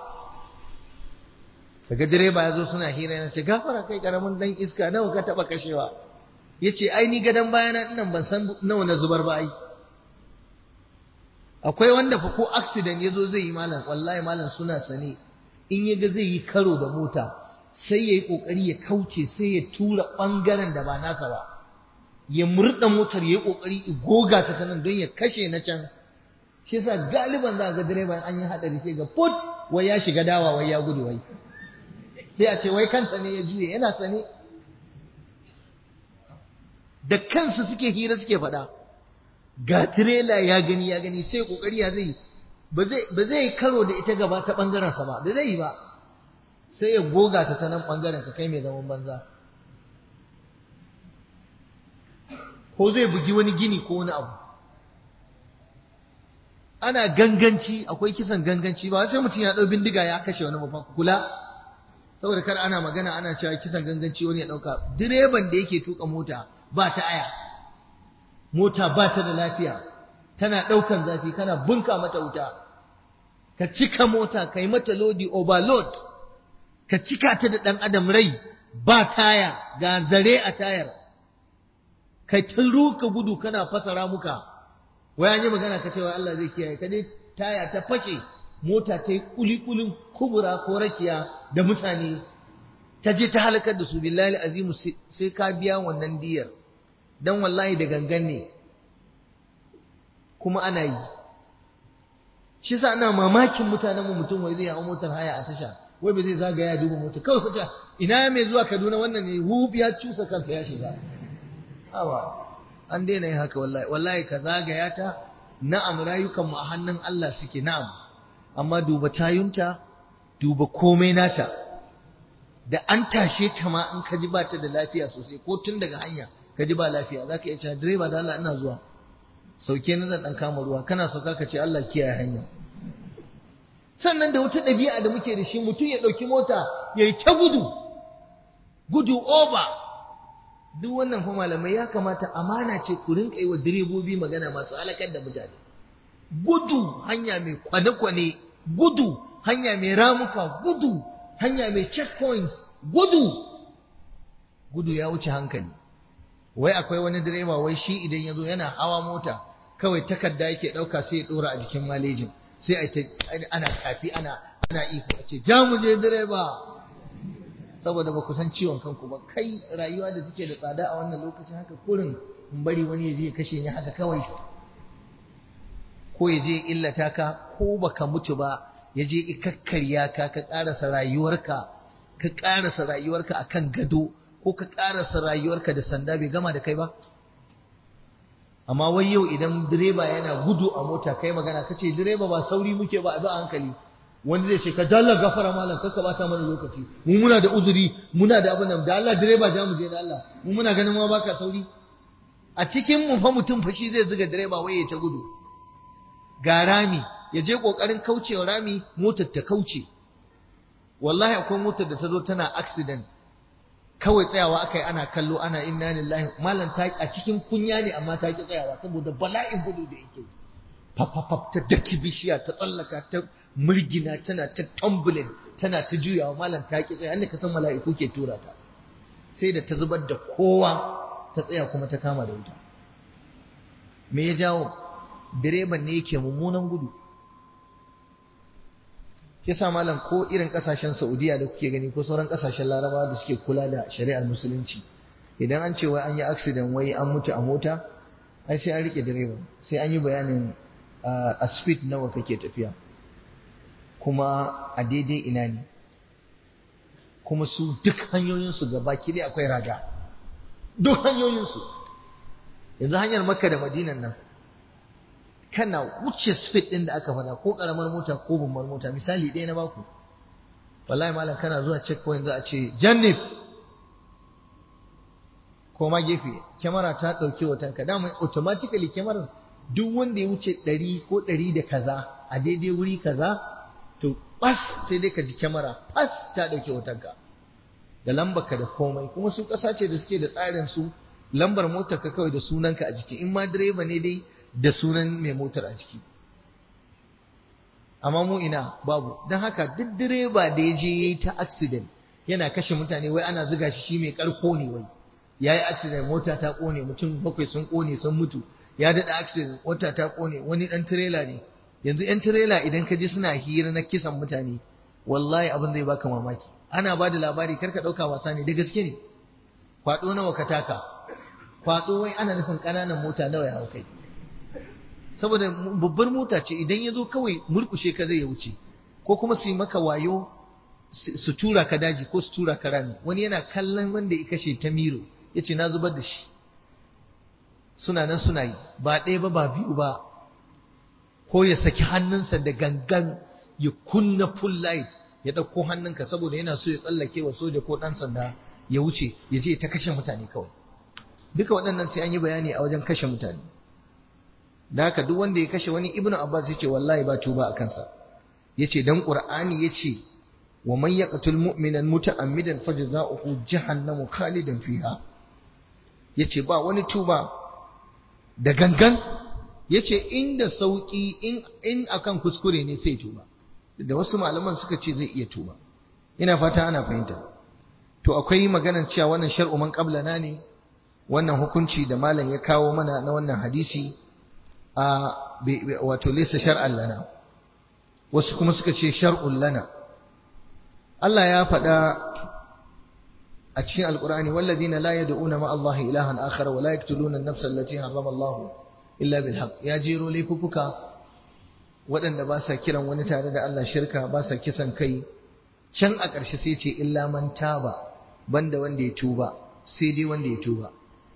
daga direba ya zo suna hira yana ce gafara kai karamin dan iska nawa ka taba kashewa ya ce ai ni gadon bayana nan ban san nawa na zubar ba ai akwai wanda fa ko accident ya zo zai yi malam wallahi malam suna sane in ya ga zai yi karo da mota sai ya yi kokari ya kauce sai ya tura bangaren da ba nasa ba ya murda motar ya yi kokari ya goga ta nan don ya kashe na can shi yasa galiban za ga direban an yi hadari sai ga put wai ya shiga dawa wai ya gudu wai sai a ce wai kansa ne ya juye yana sane da kansu suke hira suke faɗa ga tirela ya gani ya gani sai kokari ya zai ba zai karo da ita gaba ta bangaren sa ba da zai yi ba sai ya goga ta ta nan bangaren ka kai mai zaman banza ko zai bugi wani gini ko wani abu ana ganganci akwai kisan ganganci ba sai mutum ya ɗau bindiga ya kashe wani mafa kula saboda kar ana magana ana cewa kisan ganganci wani ya ɗauka direban da yake tuka mota ba ta aya mota ba ta da lafiya tana ɗaukan zafi kana bunka mata wuta ka cika mota ka yi mata lodi overload ka cika ta da ɗan adam rai ba taya ga zare a tayar kai ta ruka gudu kana fasa ramuka wai an yi magana ka cewa Allah zai kiyaye ka dai taya ta fashe mota ta yi kulikulin kubura ko rakiya da mutane ta je ta halakar da su billahi azimu sai ka biya wannan diyar dan wallahi da gangan ne kuma ana yi shi yasa ana mamakin mutanen mu mutum wai zai hawo motar haya a tasha wai ba zai zagaya duba mota kawai kace ina mai zuwa Kaduna wannan ne hub ya cusa kansa ya shiga awa an daina yin haka wallahi wallahi ka zagaya ta na'am rayukan mu a hannun Allah suke na'am amma duba tayunta duba komai nata da an tashe ta ma in ka ji ba ta da lafiya sosai ko tun daga hanya ka ji ba lafiya zaka iya cewa direba da Allah ina zuwa sauke ni dan kama ruwa kana sauka ka ce Allah kiyaye hanya sannan da wata ɗabi'a da muke da shi mutum ya ɗauki mota ya yi ta gudu gudu over duk wannan fa malamai ya kamata amana ce ku rinka yi wa direbobi magana masu halakar da mutane gudu hanya mai kwane-kwane gudu hanya mai ramuka gudu hanya mai checkpoints gudu gudu ya wuce hankali wai akwai wani direba wai shi idan ya zo yana hawa mota kawai takarda yake ɗauka sai ya ɗora a jikin malejin sai a ta ana tafi ana ana iko a ce ja mu je direba saboda ba ku san ciwon kanku ba kai rayuwa da suke da tsada a wannan lokacin haka kurin in bari wani ya je ya kashe ni haka kawai ko ya je illata ka ko baka mutu ba ya je kakkarya ka ka karasa rayuwarka ka karasa rayuwarka akan gado ko ka karasa rayuwarka da sanda bai gama da kai ba amma wai yau idan direba yana gudu a mota kai magana kace direba ba sauri muke ba a bi hankali wani zai ce ka dalla gafara malam kaka bata mana lokaci mu muna da uzuri muna da abin nan da Allah direba ja mu je da Allah mu muna ganin ma baka sauri a cikin mu fa mutum fa shi zai zuga direba wai ya ta gudu ga rami ya je kokarin kaucewa rami motar ta kauce wallahi akwai motar da ta zo tana accident kawai tsayawa aka yi ana kallo ana inna lillahi malam ta a cikin kunya ne amma ta ki tsayawa saboda bala'in gudu da yake fafafaf ta daki bishiya ta tsallaka ta murgina tana ta tumbling tana ta juyawa malam ta ki tsaya ka san mala'iku ke tura ta sai da ta zubar da kowa ta tsaya kuma ta kama da wuta me ya jawo direban ne yake mummunan gudu yasa malam ko irin kasashen Saudiya da kuke gani ko sauran kasashen Larabawa da suke kula da shari'ar musulunci idan an ce wai an yi accident wai an mutu a mota ai sai an rike direba sai an yi bayanin a speed nawa kake tafiya kuma a daidai ina ne kuma su duk hanyoyinsu gaba dai akwai raga duk hanyoyinsu yanzu hanyar makka da madinan nan kana wuce speed din da aka fada ko karamar mota ko babbar mota misali ɗaya na baku wallahi malam kana zuwa checkpoint za a ce jannif ko ma gefe kyamara ta ɗauki hotonka dama automatically kyamarar duk wanda ya wuce ɗari ko ɗari da kaza a daidai wuri kaza to bas sai dai ka ji kyamara bas ta ɗauki hotonka da lambarka da komai kuma su ƙasa ce da suke da tsarin su lambar motar ka kawai da sunanka a jiki in ma direba ne dai da sunan mai motar a ciki amma mu ina babu don haka duk direba da ya je ya yi ta accident yana kashe mutane wai ana zuga shi shi mai karko ne wai ya yi accident mota ta kone mutum bakwai sun kone sun mutu ya daɗa accident mota ta kone wani ɗan tirela ne yanzu ‘yan tirela idan ka ji suna hira na kisan mutane wallahi abin zai baka mamaki ana ba da labari kar ka ɗauka wasa ne da gaske ne kwaɗo nawa ka taka kwaɗo wai ana nufin ƙananan mota nawa ya hau kai saboda babbar mota ce idan ya zo kawai murkushe ka zai ya wuce ko kuma su yi maka wayo su tura ka daji ko su tura ka rami wani yana kallon wanda ya kashe ta miro ya ce na zubar da shi suna nan suna yi ba ɗaya ba ba biyu ba ko ya saki hannunsa da gangan ya kunna full light ya ɗauko hannunka saboda yana so ya tsallake wa soja ko ɗan sanda ya wuce ya je ta kashe mutane kawai duka waɗannan sai an yi bayani a wajen kashe mutane da haka duk wanda ya kashe wani ibnu abbas ya ce wallahi ba tuba a kansa ya ce dan qur'ani ya ce wa man yaqtul mu'minan muta'ammidan fajza'uhu jahannamu khalidan fiha ya ce ba wani tuba da gangan ya ce inda sauƙi in akan kuskure ne sai tuba da wasu malaman suka ce zai iya tuba ina fata ana fahimta to akwai maganar cewa wannan shar'u man qablana ne wannan hukunci da malam ya kawo mana na wannan hadisi a wato laysa shar'an lana wasu kuma suka ce shar'un lana Allah ya faɗa a cikin alqur'ani walladina la yad'una ma Allah ilahan akhar wa la yaqtuluna an-nafsa allati harrama Allah illa bil haqq ya jero laifuka waɗanda ba sa kiran wani tare da Allah shirka ba sa kisan kai can a ƙarshe sai ce illa man taba banda wanda ya tuba sai dai wanda ya tuba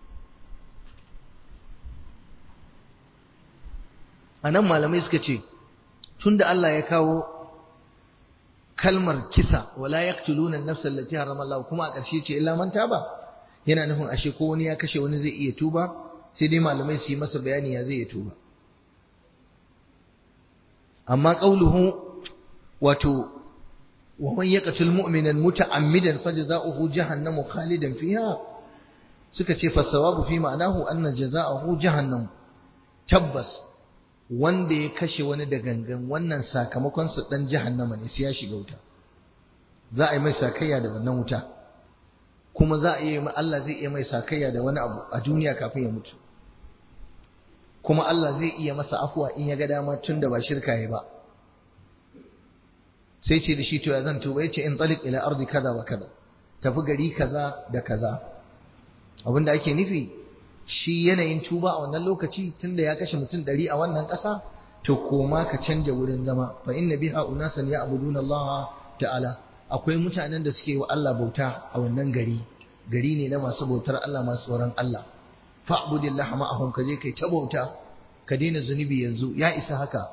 a nan malamai suka ce tunda Allah ya kawo kalmar kisa wala yaqtuluna an-nafsa allati harrama Allah kuma a ƙarshe ce illa man taba yana nufin ashe ko wani ya kashe wani zai iya tuba sai dai malamai su yi masa bayani ya zai iya tuba amma qauluhu wato wa man yaqtul mu'minan muta'ammidan fajza'uhu jahannamu khalidan fiha suka ce fasawabu fi ma'anahu anna jaza'uhu jahannam tabbas wanda ya kashe wani da gangan wannan sakamakon su dan jahannama ne sai ya shiga wuta za a yi mai sakayya da wannan wuta kuma za a yi Allah zai iya mai sakayya da wani abu a duniya kafin ya mutu kuma Allah zai iya masa afuwa in ya ga dama tun da ba shirka ya ba sai ce da shi to ya zan tuba yace in talik ila ardi kaza wa kaza tafi gari kaza da kaza abinda ake nufi shi yanayin tuba a wannan lokaci tunda ya kashe mutum ɗari a wannan ƙasa to koma ka canja wurin zama fa inna biha unasan ya'buduna Allah ta'ala akwai mutanen da suke wa Allah bauta a wannan gari gari ne na masu bautar Allah masu tsoron Allah fa'budillah ma'ahum ka je kai ta bauta ka daina zunubi yanzu ya isa haka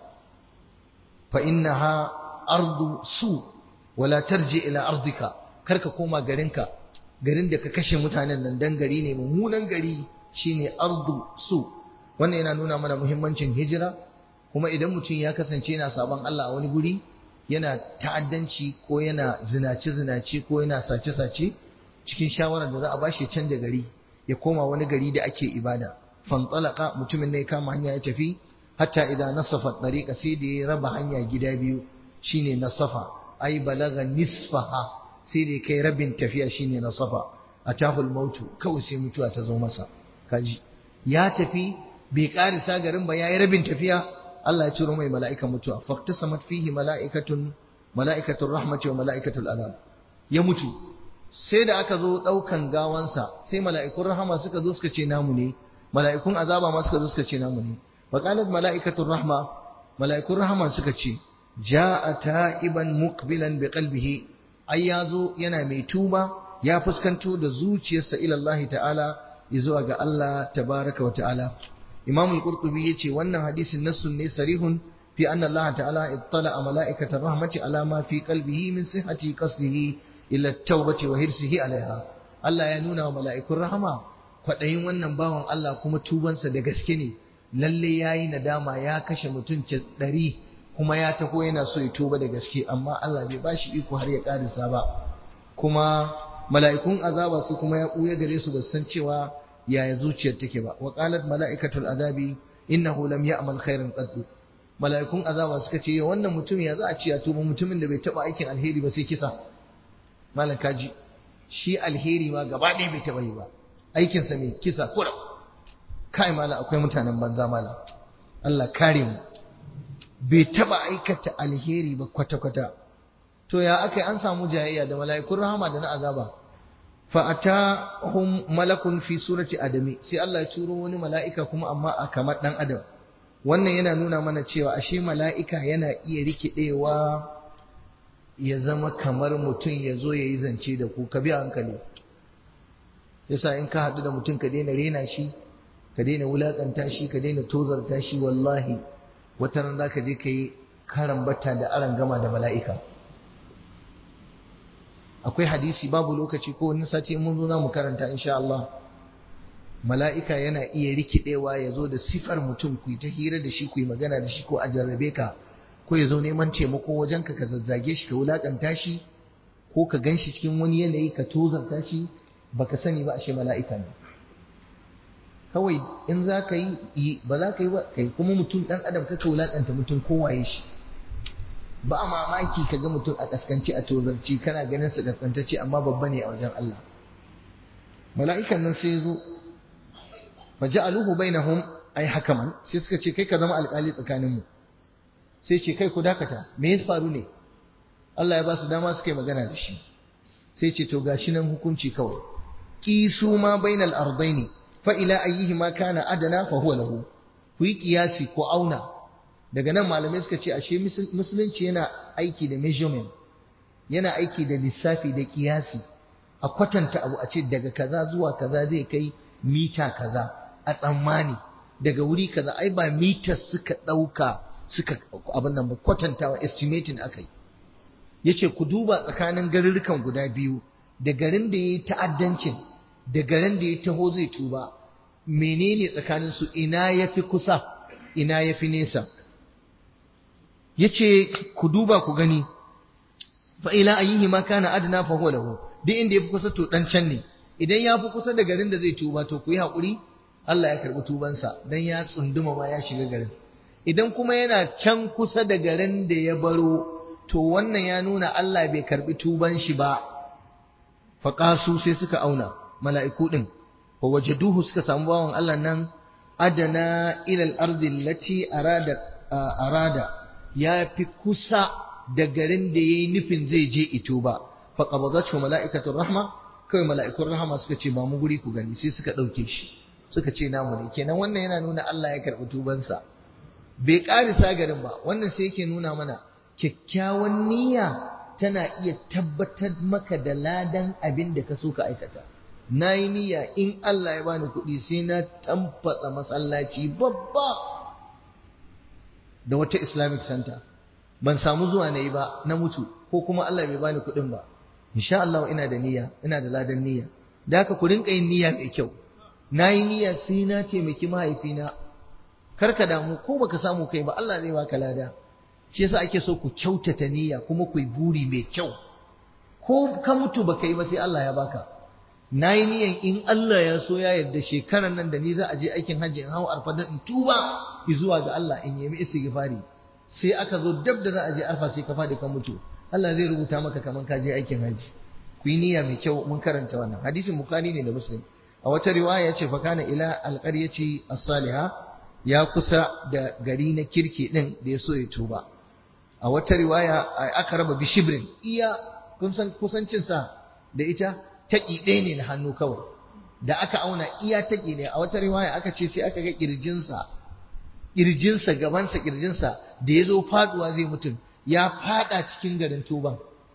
fa innaha ardu su wala tarji ila ardika karka koma garinka garin da ka kashe mutanen nan dan gari ne mummunan gari shine ardu su wannan yana nuna mana muhimmancin hijira kuma idan mutum ya kasance yana sabon Allah a wani guri yana ta'addanci ko yana zinace zinace ko yana sace sace cikin shawarar da za a bashi canja gari ya koma wani gari da ake ibada fantalaka mutumin ne ya kama hanya ya tafi hatta idan nasafa tariqa sai da ya raba hanya gida biyu shine nasafa ai balaga nisfaha sai da kai rabin tafiya shine nasafa atahul mautu kawai sai mutuwa ta zo masa kaji ya tafi bai karisa garin ba yayi rabin tafiya Allah ya ciro mai mala'ikan mutuwa faqtasamat fihi mala'ikatun mala'ikatul rahmati wa mala'ikatul adab ya mutu sai da aka zo daukan gawansa sai mala'ikun rahama suka zo suka ce namu ne mala'ikun azaba ma suka zo suka ce namu ne faqalat mala'ikatul rahma mala'ikun rahama suka ce ja'a ta'iban muqbilan biqalbihi ai yazo yana mai tuba ya fuskanto da zuciyarsa ila Allah ta'ala zuwa ga Allah tabaraka wa ta'ala Imam al-Qurtubi yace wannan hadisin nassun ne sarihun fi anna Allah ta'ala ittala mala'ikata rahmati ala ma fi qalbihi min sihhati qasdihi ila at-taubati wa hirsihi alaiha Allah ya nuna wa mala'ikun rahama kwadayin wannan bawan Allah kuma tubansa da gaske ne lalle yayi nadama ya kashe mutum ɗari kuma ya taho yana so ya tuba da gaske amma Allah bai bashi iko har ya karisa ba kuma mala'ikun azaba su kuma ya ɓuya gare su ba san cewa yaya zuciyar take ba wa qalat mala'ikatul azabi innahu lam ya'mal khairan qad mala'ikun azaba suka ce wannan mutum ya za a ce ya tuba mutumin da bai taba aikin alheri ba sai kisa malam kaji shi alheri ma gaba ɗaya bai taba yi ba aikin sa mai kisa kura kai malam akwai mutanen banza malam Allah kare mu bai taba aikata alheri ba kwata kwata to ya akai an samu jayayya da mala'ikun rahama da na azaba fa'atahum malakun fi surati adami sai Allah ya turo wani mala'ika kuma amma a kamar dan adam wannan yana nuna mana cewa ashe mala'ika yana iya rikidewa ya zama kamar mutum ya zo ya yi zance da ku ka bi hankali yasa in ka haɗu da mutum ka daina rena shi ka daina wulaƙanta shi ka daina tozarta shi wallahi wata ran za ka je ka yi karambata da aran gama da mala'ika akwai hadisi babu lokaci ko wani sati mun zo mu karanta insha Allah mala'ika yana iya rikidewa ya zo da sifar mutum ku yi ta hira da shi ku yi magana da shi ko a jarrabe ka ko ya zo neman taimako wajen ka ka zazzage shi ka wulakanta shi ko ka gan shi cikin wani yanayi ka tozarta shi baka sani ba ashe mala'ika ne kawai in za ka yi ba za ka yi ba kai kuma mutum ɗan adam ka wulakanta mutum kowaye shi ba mamaki ka ga mutum a kaskanci a tozarci kana ganin su kaskantacce amma babba ne a wajen Allah mala'ikan nan sai zo fa ja'aluhu bainahum ay hakaman sai suka ce kai ka zama alƙali tsakanin mu sai ce kai ku dakata me ya faru ne Allah ya ba su dama suka yi magana da shi sai ce to gashi nan hukunci kawai qisu ma bainal ardaini fa ila ayyihima kana adana fa huwa lahu ku yi kiyasi ko auna daga nan malamai suka ce ashe musulunci yana aiki da measurement yana aiki da lissafi da kiyasi a kwatanta abu a ce daga kaza zuwa kaza zai kai mita kaza a tsammani daga wuri kaza ai ba mita suka ɗauka suka abin nan ba kwatantawa estimating aka yi ya ce ku duba tsakanin garurrukan guda biyu da garin da ya yi ta'addancin da garin da ya taho zai tuba menene tsakaninsu ina ya fi kusa ina ya fi nesa ya ce ku duba ku gani fa ila ayyihi ma kana adna fa huwa lahu duk inda ya fi kusa to dan can ne idan ya fi kusa da garin da zai tuba to ku yi haƙuri Allah ya karɓi tubansa dan ya tsunduma ma ya shiga garin idan kuma yana can kusa da garin da ya baro to wannan ya nuna Allah bai karɓi tuban shi ba faƙasu sai suka auna mala'iku ɗin wa wajaduhu suka samu bawan Allah nan adana ilal ardi lati arada arada ya fi kusa da garin da yayi nufin zai je ito ba fa qabadatu malaikatur rahma kai mala'ikun rahama suka ce ba mu guri ku gani sai suka ɗauke shi suka ce namu ne kenan wannan yana nuna Allah ya karɓi tubansa bai ƙarisa garin ba wannan sai yake nuna mana kyakkyawan niyya tana iya tabbatar maka da ladan abin da ka so ka aikata na yi niyya in Allah ya bani kuɗi sai na tamfatsa masallaci babba da wata islamic center ban samu zuwa na yi ba na mutu ko kuma Allah bai bani kuɗin ba insha Allah ina da niyya ina da ladan niyya da haka ku rinka yin niyya mai kyau na yi niyya sai na taimaki mahaifina kar ka damu ko baka samu kai ba Allah zai baka lada shi yasa ake so ku kyautata niyya kuma ku yi buri mai kyau ko ka mutu baka yi ba sai Allah ya baka na yi niyyan in Allah ya so ya yarda shekaran nan da ni za a je aikin hajji in hau arfa don in tuba zuwa ga Allah in yemi istighfari sai aka zo dab da za a je arfa sai ka fadi ka mutu Allah zai rubuta maka kaman ka je aikin hajji ku yi niyya mai kyau mun karanta wannan hadisin bukhari ne da muslim a wata riwaya ya ce fa kana ila alqaryati as-salihah ya kusa da gari na kirki din da ya so ya tuba a wata riwaya aka raba bishibrin iya kun san kusancinsa da ita taƙi ɗaya ne na hannu kawai da aka auna iya taƙi ne a wata riwaya aka ce sai aka ga ƙirjinsa ƙirjinsa gabansa ƙirjinsa da ya zo faɗuwa zai mutum ya faɗa cikin garin tuban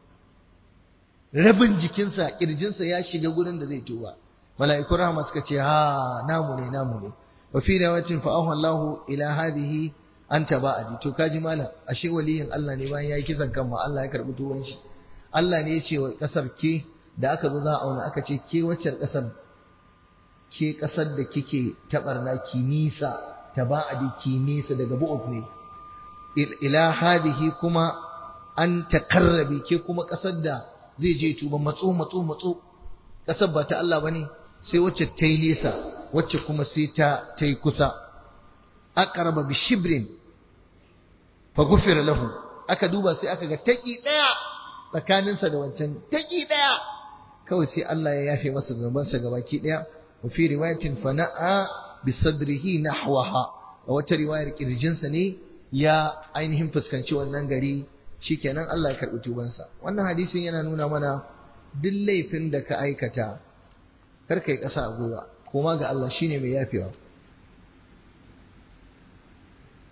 rabin jikinsa ƙirjinsa ya shiga gurin da zai tuba mala'ikun rahama suka ce ha namu ne namu ne wa fi riwayatin fa Allahu ila hadhihi anta ba'adi to kaji malam ashe waliyin Allah ne bayan yayi kisan kan ma Allah ya karbi tuban shi Allah ne ya ce wa kasar ke da aka zo za a auna aka ce ke waccar kasar ke kasar da kike tabarna ki nisa taba'adi ki nisa daga bu'uf ne ila hadihi kuma an takarrabi ke kuma kasar da zai je tuba matso matso matso kasar ba ta Allah bane sai wacce ta yi nesa wacce kuma sai ta ta yi kusa aqraba bi shibrin fa ghufira lahu aka duba sai aka ga taki daya tsakaninsa da wancan taki daya kawai sai Allah ya yafe masa zunubansa gabaki daya wa fi riwayatin fana'a bi sadrihi nahwaha a wata riwayar kirjinsa ne ya ainihin fuskanci wannan gari shikenan Allah ya karbi tubansa wannan hadisin yana nuna mana duk laifin da ka aikata kar kai kasa a gwiwa koma ga Allah shine mai yafewa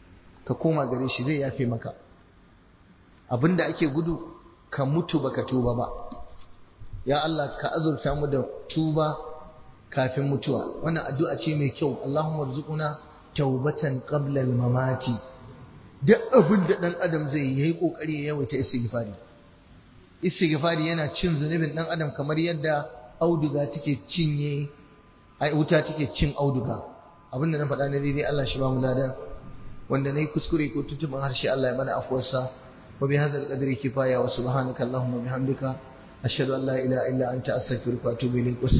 ka koma gare shi zai yafe maka abinda ake gudu ka mutu baka tuba ba ya Allah ka azurta mu da tuba kafin mutuwa wannan addu'a ce mai kyau Allahumma rzuquna taubatan qabla al-mamati duk abin da dan adam zai yi kokari ya yawaita istighfari istighfari yana cin zunubin dan adam kamar yadda auduga take cinye ai wuta take cin auduga abin da na faɗa na daidai Allah shi ba mu ladan wanda nayi kuskure ko tuntuban harshe Allah ya mana afuwarsa wa bi hadzal qadri kifaya wa subhanaka allahumma bihamdika ashhadu an la ilaha illa anta astaghfiruka wa atubu ilaik